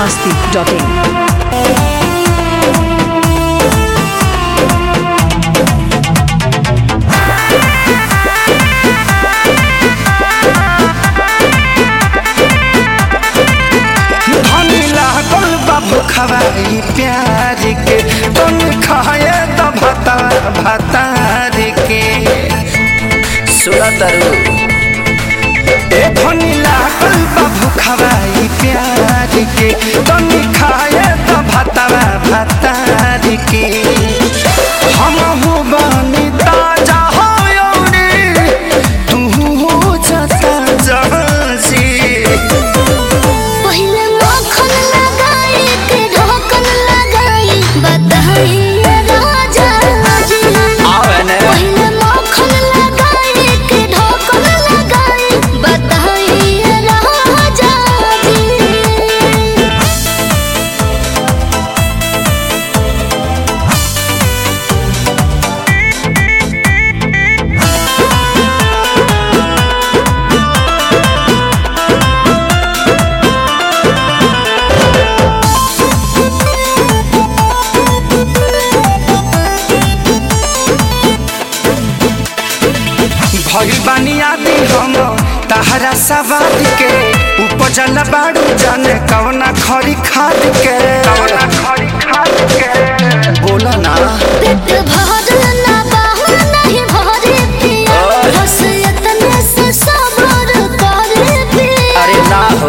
masti.in. धनी लागल बाबू खवाई प्यार के तुम खाए तो भता भतार के सुना तरु ए धनी लागल बाबू खवाई प्यार के तुम खाए तो भता भतार के हम हो बनी ताजा हो यौरी तू हो जता जहाजी पहिले मक्खन लगाई के ढोकन लगाई बताई राजा जी आवे ने। पहिले मक्खन लगाई के ढोकन लगाई बताई राजा जी भइल बानी आदि हम तहरा सवाद के उपजल बाड़ू जाने कवना खरी खाद के कवना खरी खाद के बोला ना पेट भरल ना बाहु नहीं भरे पिया ओए। बस इतने से सब्र करे पिया अरे ना हो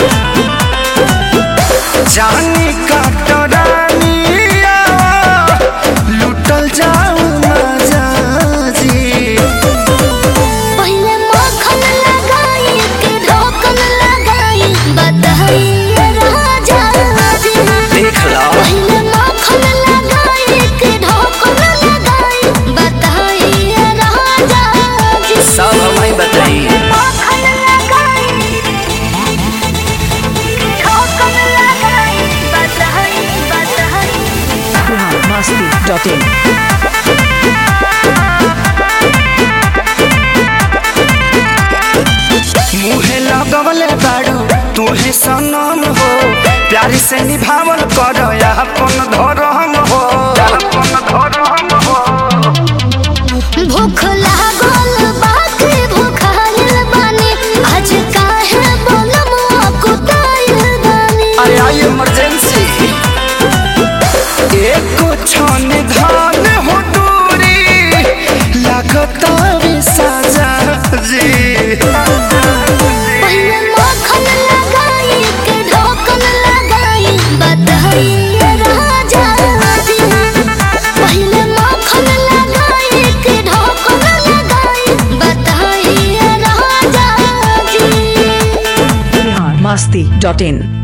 जानी कटरानिया लुटल जाऊ मजा जी पहिले मक्खन लगाई के ढोकन लगाई बताई राजा जी देख लो पहिले मक्खन लगाई के ढोकन लगाई बताई राजा जी सब हमें बताई मक्खन लगाई ढोकन लगाई बताई बताई masti.in. मुहे लगवले बाड़ू तुहे सनम हो प्यार से निभावल कर अपन धर्म हो अपन धर्म हो भूख लागल बाकी भूखाइल बानी आज काहे बोलम कुताइल बानी अरे आई इमरजेंसी एक क्षण धान हो दूरी लगता भी सजा जी पहिले मक्खन लगाई के ढोकन लगाई बताई राजा जी पहिले मक्खन लगाई के ढोकन लगाई बताई राजा जी masti.in.